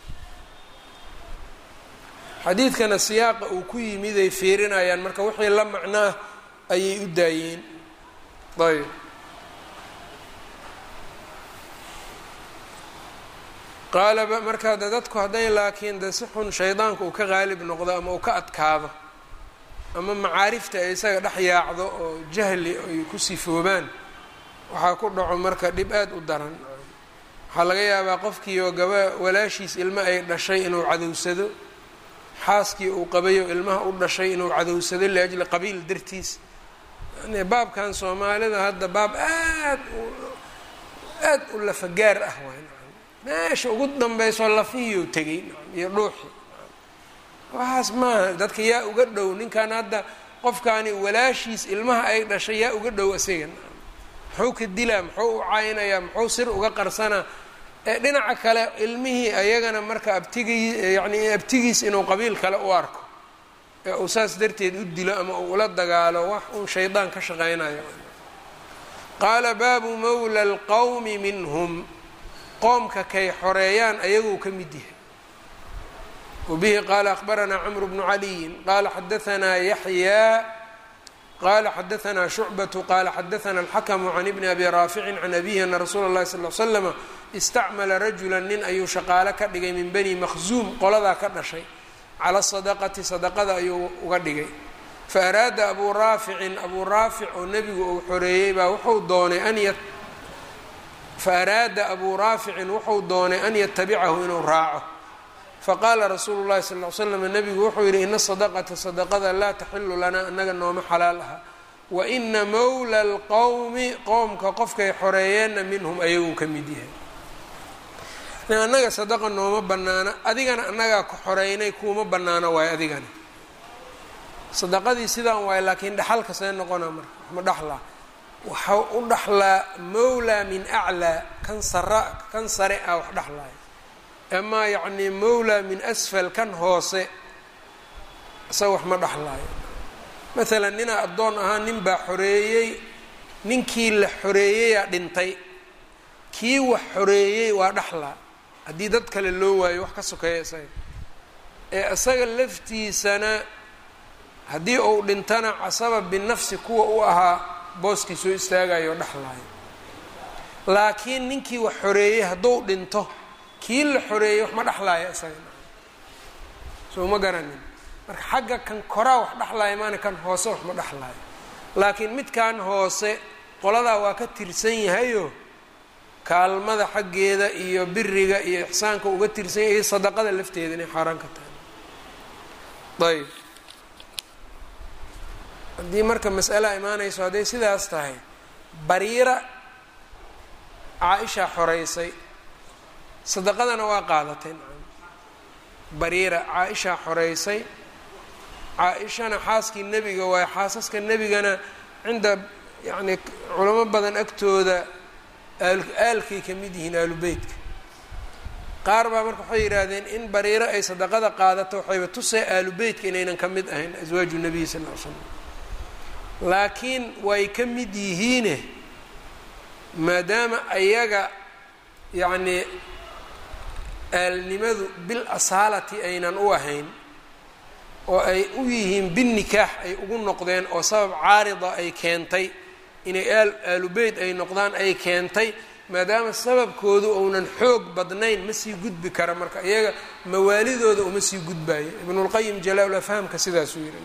xadiidkana siyaaqa uu ku yimid ay fiirinayaan marka wixii la macnaah ayay u daayeen ayb qaalaba marka de dadku hadday laakiin de si xun shaydaanka uu ka qaalib noqdo ama uu ka adkaado ama macaarifta ay isaga dhex yaacdo oo jahli ay ku sifoobaan waxaa ku dhaco marka dhib aad u daran waxaa laga yaabaa qofkii oo gaba walaashiis ilmo ay dhashay inuu cadowsado xaaskii uu qabayo ilmaha u dhashay inuu cadowsado liajli qabiil dartiis yani baabkan soomaalida hadda baab aad u aad u lafagaar ah waay meesha ugu dambeysoo lafihiiu tegay iyo dhuuxi waxaas maaha dadka yaa uga dhow ninkan hadda qofkaani walaashiis ilmaha ay dhashay yaa uga dhow asiga muxuu ka dilaa muxuu u caynayaa muxuu sir uga qarsanaa ee dhinaca kale ilmihii ayagana marka abtigii yacni abtigiis inuu qabiil kale u arko ee uu saas darteed u dilo ama uu ula dagaalo wax uun shaydaan ka shaqeynayo qaala baabu mawla alqowmi minhum qoomka kay xoreeyaan ayaguu ka mid yahay wbihi qaala akbaranaa cmr bnu caliyin qaala xadaanaa yaxyaa qala xadaanaa shucbatu qaala xadaana alxakmu can ibni abi raaficin can abihi ana rasuula اllahi sal l slama istacmala rajula nin ayuu shaqaale ka dhigay min bani makhzuum qoladaa ka dhashay cala sadaqati sadaqada ayuu uga dhigay faaraada abuu raaficin abuu raafic oo nebigu uu xoreeyey baa wuxuu doonay an faaraada abuu raaficin wuxuu doonay an yatabicahu inuu raaco faqaala rasuulu llahi sal l slam nabigu wuxuu yidhi ina sadaqata sadaqada laa taxilu lanaa anaga nooma xalaal aha wa ina mawla alqowmi qowmka qofkay xoreeyeenna minhum ayaguu ka mid yahay annaga sadaqa nooma banaana adigana annagaa ku xoreynay kuuma banaano waayo adigana sadaqadii sidaan waayo laakiin dhaxalka see noqona marka waxma dhaxlaa waxau u dhaxlaa mawlaa min aclaa kan sara kan sare ah wax dhaxlaayo amaa yacnii mawlaa min asfal kan hoose isaga wax ma dhaxlaayo maalan ninaa addoon ahaa nin baa xoreeyey ninkii la xoreeyeyaa dhintay kii wax xoreeyey waa dhaxlaa haddii dad kale loo waayo wax ka sokeeya isaga ee isaga laftiisana haddii uu dhintana casaba binafsi kuwa u ahaa booskii soo istaagayo o dhexlaayo laakiin ninkii wax xoreeyey hadduu dhinto kii la xoreeyey wax ma dhexlaaya isaga soo ma garanin marka xagga kan koraa wax dhexlaaya maana kan hoose wax ma dhexlaayo laakiin midkan hoose qoladaa waa ka tirsan yahayo kaalmada xaggeeda iyo biriga iyo ixsaanka uga tirsan yahay iyo sadaqada lafteeda inay xaaraan ka tahay ayb haddii marka mas'ala imaanayso hadday sidaas tahay bariira caa-ishaa xoreysay sadaqadana waa qaadatay bariira caa-ishaa xoreysay caa-ishana xaaskii nebiga waayo xaasaska nebigana cinda yacni culamo badan agtooda aalkay ka mid yihiin aalubeytka qaar baa marka waxay yidhaahdeen in bariiro ay sadaqada qaadato waxayba tusay aalubeytka inaynan ka mid ahayn aswaaju nabiy sal ll ly slam laakiin way ka mid yihiine maadaama ayaga yacnii aalnimadu bil asaalati aynan u ahayn oo ay u yihiin binnikaax ay ugu noqdeen oo sabab caarida ay keentay inay aal aalubeyt ay noqdaan ay keentay maadaama sababkoodu uunan xoog badnayn ma sii gudbi kara marka iyaga mawaalidooda uma sii gudbayo ibnulqayim jalaa-ul afhaamka sidaasuu yihi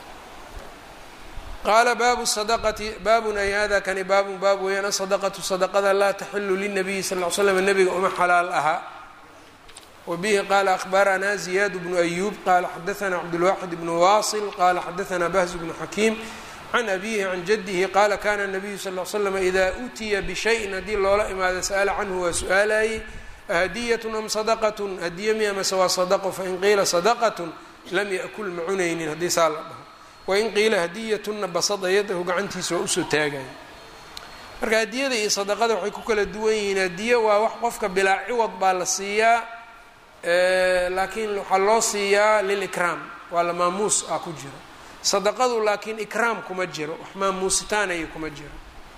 qaala baabu sadaqati baabun ay hada kani baabun baab weeyaan asadaqatu sadaqada laa taxilu linabiyi sal l slam nabiga uma xalaal ahaa wbihi qala akhbaranaa ziyaad bnu ayuub qala xadaana cabdulwaxid bnu wasil qala xadaana bahz bnu xakiim can abihi can jadihi qala kana nabiyu sal l slam ida utiya bishayin haddii loola imaado sa'ala canhu waa su-aalayey ahadiyatun am sadaqatun hadiye miya mase waa sadaqo fain qiila sadaqatun lam yakul ma cunaynin haddii saa la dhaho wain qiila hadiyatunna basada yadahu gacantiisa waa usoo taagaya marka hadiyada iyo sadaqada waxay ku kala duwan yihiin hadiye waa wax qofka bilaa ciwad baa la siiyaa laakiin waxaa loo siiyaa lilikraam waa la maamuus ah ku jiro sadaqadu laakiin ikraam kuma jiro wax maamuusitaanaya kuma jiro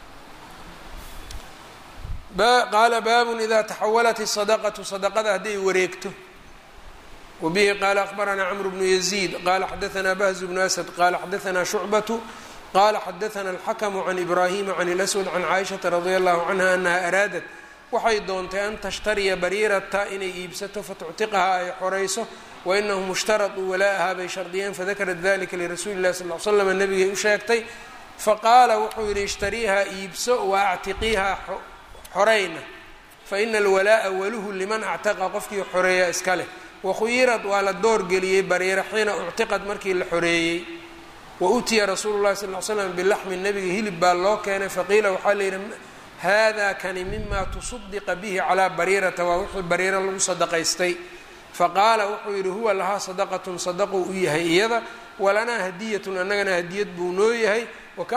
qaala baabun ida taxawalat isadaqatu sadaqada hadday wareegto wabihi qaala akhbaranaa camru bnu yaziid qaala xadaanaa bahzu bnu asad qaala xadaanaa shucbatu qala xadaana alxakamu can ibraahima can اlaswad can caaishata radia allahu canha anaha araadat waxay doontay an tashtariya bariirata inay iibsato fatuctiqaha ay xorayso wainahum ishtaraduu wala'aha bay shardiyeen fadakarat dalika lirasuuli llahi sal l slam nabigay u sheegtay faqaala wuxuu yihi ishtariiha iibso wa actiqiiha xorayna faina alwalaa'a waluhu liman actaqa qofkii xoreeya iska leh wakhuyirad waa la doorgeliyey bariira xiina uctiqad markii la xoreeyey wa utiya rasuulu llahi sal l slam bilaxmi nabiga hilib baa loo keenay faqiila waxaa layidhi hada kani mima tusadiqa bihi calaa bariirata waa wixii bariira lagu sadaqaystay faqaala wuxuu yidhi huwa lahaa sadaqatun sadaquu u yahay iyada walanaa hadiyatun annagana hadiyad buu noo yahay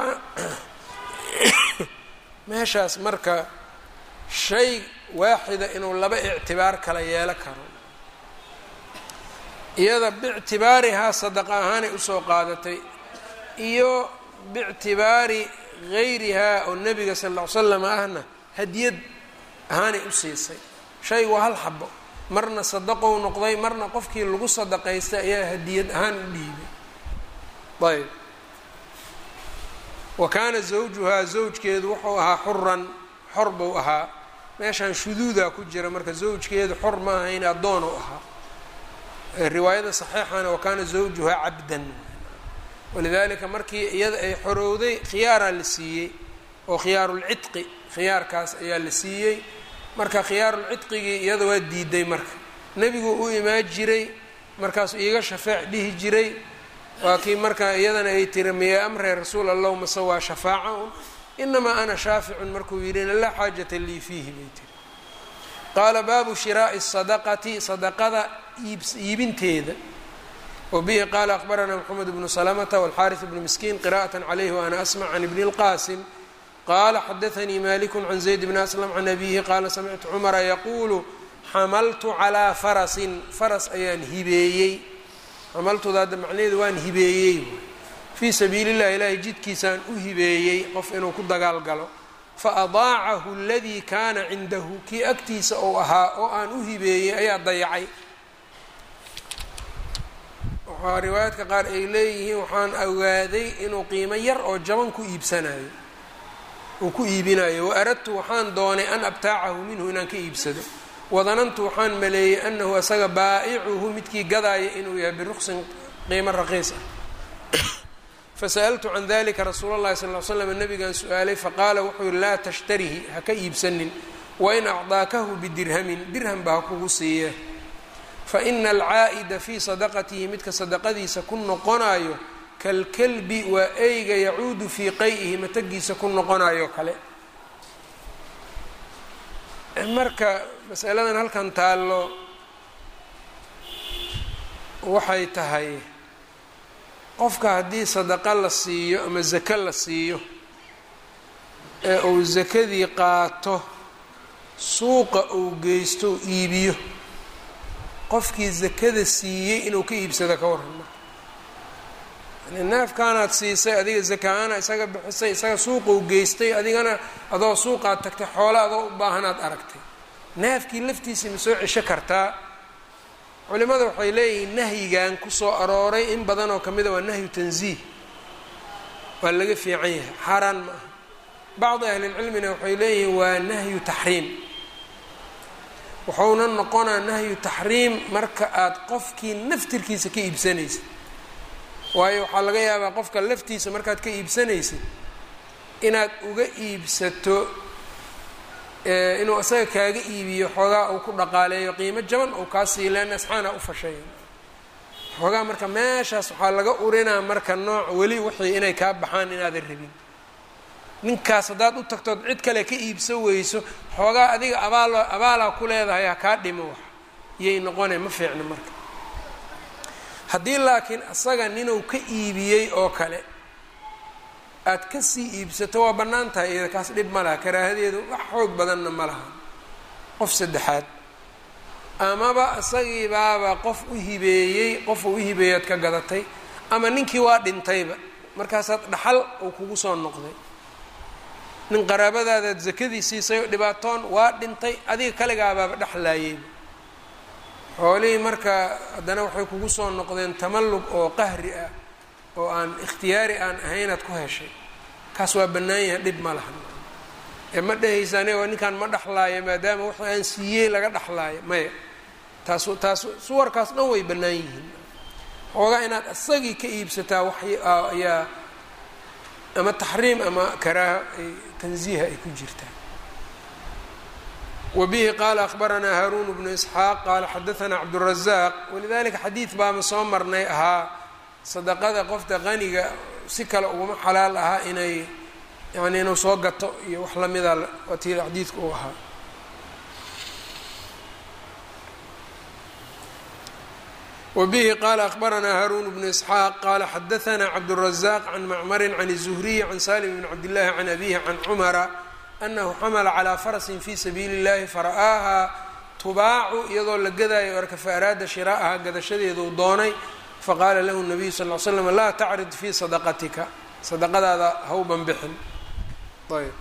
meeshaas marka shay waaxida inuu laba ictibaar kala yeelo karo iyada biictibaarihaa sadaqa ahaanay usoo qaadatay iyo biictibaari gayrihaa oo nebiga sal ll ly slam ahna hadiyad ahaanay u siisay shay waa hal xabo marna sadaqou noqday marna qofkii lagu sadaqaystay ayaa hadiyad ahaan u dhiibay ayb wa kaana zawjuhaa zawjkeedu wuxuu ahaa xuran xor buu ahaa meeshaan shuduudaa ku jira marka zawjkeedu xor ma ahayn addoon u ahaa riwaayada saxiixana wa kaana zawjuhaa cabdan walidaalika markii iyada ay xorowday khiyaaraa la siiyey oo khiyaarulcidqi khiyaarkaas ayaa la siiyey marka khiyaarulcidqigii iyada waa diiday marka nebigu u imaan jiray markaasuu iiga shafeec dhihi jiray waa kii marka iyadana ay tiri miya amre rasuul allahu mase waa shafaaca un inamaa ana shaaficun markuu yidhina laa xaajata lii fiihi bay tiri qaala baabu shiraa'i sadaqati sadaqada iibinteeda wbihi qaala akbaranaa mxamed bnu salamta wاlxariث bnu miskiin qira'aة عlayh waana asmc can ibni اlqasim qala xadaanii maliku can zayd bni aslam can abihi qaala samictu cumara yaquulu xamaltu calىa farasin faras ayaan hibeeyey xamaltuda hadda macnaheedu waan hibeeyey fii sabiili اllahi ilahay jidkiisaan u hibeeyey qof inuu ku dagaal galo faadaacahu اladii kaana cindahu kii agtiisa ou ahaa oo aan u hibeeyey ayaa dayacay waxaa riwaayaadka qaar ay leeyihiin waxaan ogaaday inuu qiimo yar oo jaban ku iibsanayo uu ku iibinayo wa aradtu waxaan doonay an abtaacahu minhu inaan ka iibsado wadanantu waxaan maleeyey anahu asaga baa'icuhu midkii gadaaya inuu yahay biruqsin qiimo raqiis ah fasa'altu can dalika rasuula اllahi sal ly slam nabigan su-aalay faqaala wuxuu yihi laa tashtarihi ha ka iibsanin wain acdaakahu bidirhamin dirham ba ha kugu siiye faina alcaa'ida fii sadaqatihi midka sadaqadiisa ku noqonayo kalkalbi waa eyga yacuudu fii qay-ihi matagiisa ku noqonayo kale marka masaladan halkan taallo waxay tahay qofka haddii sadaqa la siiyo ama zako la siiyo ee uu sakadii qaato suuqa uu geysto u iibiyo qofkii zakada siiyey inuu ka iibsado ka waran marka yani neefkaanaad siisay adiga zaka-aana isaga bixisay isaga suuqou geystay adigana adoo suuqaad tagtay xoole adoo u baahanaad aragtay neefkii laftiisa ma soo cesho kartaa culimada waxay leeyihiin nahyigan kusoo arooray in badan oo kamida waa nahyu tanziih waa laga fiican yahay xaaraan ma aha bacdi ahlilcilmina waxay leeyihiin waa nahyu taxriim wuxuuna noqonaa nahyu taxriim marka aad qofkii naftirkiisa ka iibsanaysid waayo waxaa laga yaabaa qofka laftiisa markaad ka iibsanaysid inaad uga iibsato inuu isaga kaaga iibiyo xoogaa uu ku dhaqaaleeyo qiimo jaban ou kaa sii leen asxaana u fashayn xoogaa marka meeshaas waxaa laga urinaa marka nooc weli wixii inay kaa baxaan inaadan rabin ninkaas haddaad u tagtood cid kale ka iibsan weyso xoogaa adiga abaal abaalaa ku leedahay ha kaa dhimo wax iyay noqone ma fiicno marka haddii laakiin isaga ninuu ka iibiyey oo kale aad kasii iibsato waa bannaan tahay iyada kaas dhib ma laha karaahadeedu wax xoog badanna ma laha qof saddexaad amaba isagiibaaba qof u hibeeyey qof uu u hibeeyaad ka gadatay ama ninkii waa dhintayba markaasaad dhaxal uu kugu soo noqday nin qaraabadaadaad sakadii siisay oo dhibaatoon waa dhintay adiga kaligaabaaba dhexlaayeyba xoolihii marka haddana waxay kugu soo noqdeen tamallug oo qahri ah oo aan ikhtiyaari aan ahaynaad ku heshay kaas waa bannaan yahay dhib ma laha ee ma dhehaysa aniga ninkan ma dhexlaayo maadaama wax aan siiyey laga dhexlaayo maya taas taas suwarkaas dhan way bannaan yihiin xoogaa inaad isagii ka iibsataa wax ayaa ama taxriim ama karaaha ay tanziiha ay ku jirtaa wbihi qaala akhbaranaa haaruun bnu isxaaq qaala xadaanaa cabdurazaq walidalika xadiid baama soo marnay ahaa sadaqada qofta qaniga si kale uguma xalaal ahaa inay yani inuu soo gato iyo wax lamida watii xadiidka uu ahaa wbihi qaala akhbaranaa haaruun bnu isxaaq qaala xadaanaa cabdurazaq can macmarin can الzuhriyi can salim bn cabdillahi can abihi can cumara anahu xamala calaa farasin fi sabiili اllahi fara'aahaa tubaacu iyadoo la gadaayo arka fa araada shiraa'aha gadashadeeduu doonay faqaala lahu nabiyu sal l slam laa tacrid fii sadaqatika sadaqadaada hawban bixin ayb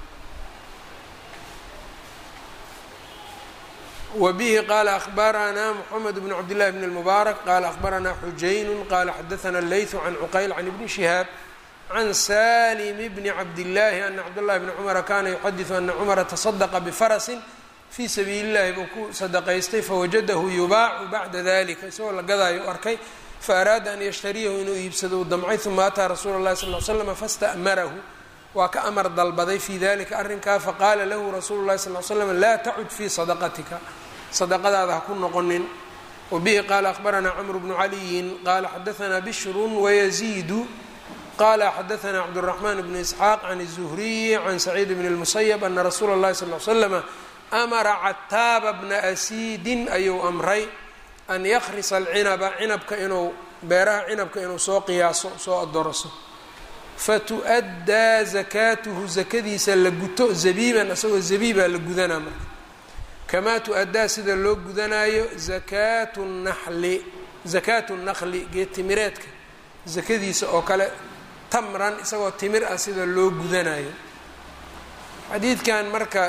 wbihi qaala akhbaranaa mxamed bn cabdillahi bn اlmubaarak qaala akhbaranaa xujaynu qaala xadaana leytu can cuqayl can ibni shihaab can salim bni cabdillaahi ana cabdاllahi bni cumara kana yuxadiثu ana cumara taصadaqa bifarasin fii sabiili اllahi buu ku sadaqaystay fawajadahu yubaacu bacda dalika isagoo la gadaayo arkay faaraada an yashtariyahu inuu iibsado u damcay uma ataa rasuula اllahi sal l slm faاsta'marahu waa ka amar dalbaday fii dalika arrinkaa faqaala lahu rasuulu اllahi sal l slam laa tacud fii sadaqatika sadaqadaada ha ku noqonin wabihi qaala akhbaranaa cmr bnu caliyin qaala xadaanaa bishru wayaziidu qala xadaanaa cabdالرaحman bn isxaaq can الzuhriyi can saciid bn الmusayb ana rasuula اllahi sal l slama amara cataaba bna asiidin ayuu amray an yakrisa alcinaba cinabka inuu beeraha cinabka inuu soo qiyaaso soo adoroso fatu-addaa zakaatuhu zakadiisa la guto zabiiban isagoo zabiibaa la gudanaa marka kamaa tu-addaa sida loo gudanaayo zakaatu naxli zakaatu naqli geedtimireedka zakadiisa oo kale tamran isagoo timir ah sida loo gudanayo xadiidkan marka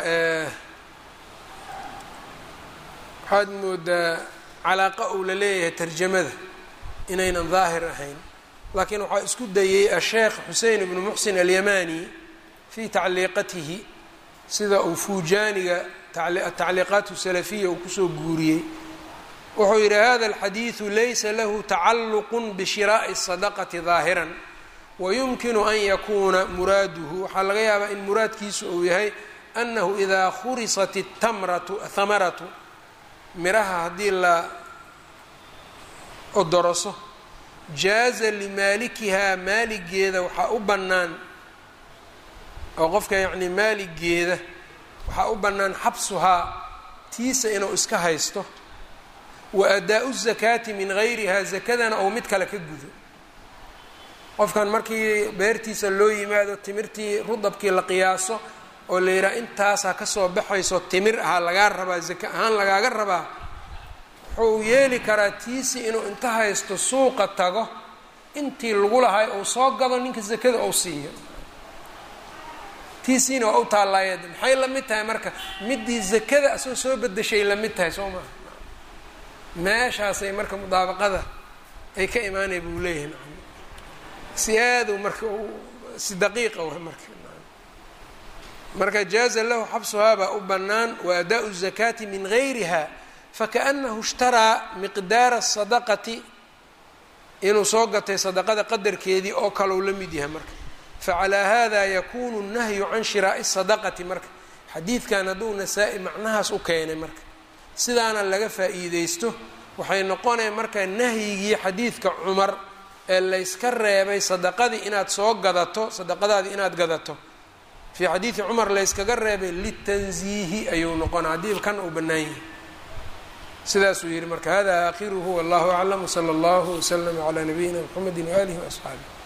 waxaad moodaa calaaqa uu la leeyahay tarjamada inaynan daahir ahayn laakiin waxaa isku dayey asheekh xusein ibnu muxsin alyamani fii tacliiqatihi sida uu fuujaaniga atacliiqaat salafiya uu kusoo guuriyey wuxuu yidhi hada alxadiidu laysa lahu tacalluq bishiraa'i الsadaqati daahiran wayumkinu an yakuuna muraaduhu waxaa laga yaabaa in muraadkiisu uu yahay annahu idaa khurisat اtamratu hamaratu miraha haddii la odoroso jaaza limaalikihaa maaligeeda waxaa u bannaan oo qofka yacni maaligeeda waxaa u bannaan xabsuhaa tiisa inuu iska haysto wa adaa-u zakaati min gayrihaa zakadana ou mid kale ka gudo qofkan markii beertiisa loo yimaado timirtii rudabkii la qiyaaso oo la yidhaha intaasaa kasoo baxayso timir ahaa lagaa rabaa zaka ahaan lagaaga rabaa wuxuu yeeli karaa tiisi inuu inta haysto suuqa tago intii lagu lahay uu soo gado ninka zakada ou siiyo tiisiina waa u taallaayeed maxay la mid tahay marka midii zakada asoo soo bedeshay la mid tahay soo maha meeshaasay marka mudaabaqada ay ka imaanaya buu leeyahay si aadu marka si daqiiqa w marka marka jaaza lahu xabsuhaa baa u bannaan wa adaau zakaati min gayriha fakaأnahu ishtaraa miqdaara sadaqati inuu soo gatay sadaqada qadarkeedii oo kaleu la mid yahay marka facalaa hada yakunu nahyu can shiraa'i sadaqati marka xadiidkan hadduu nasaa-i macnahaas u keenay marka sidaana laga faa'iideysto waxay noqonaya marka nahyigii xadiidka cumar ee layska reebay sadaqadii inaad soo gadato sadaqadaadii inaad gadato fii xadiidi cumar layskaga reebay litanziihi ayuu noqona haddii kan uu bannaan yahay sidaasuu yihi marka hada aakhiruhu wallahu aclam wsala allahu waslama calaa nabiyina mxamedi waaalihi waasxaabih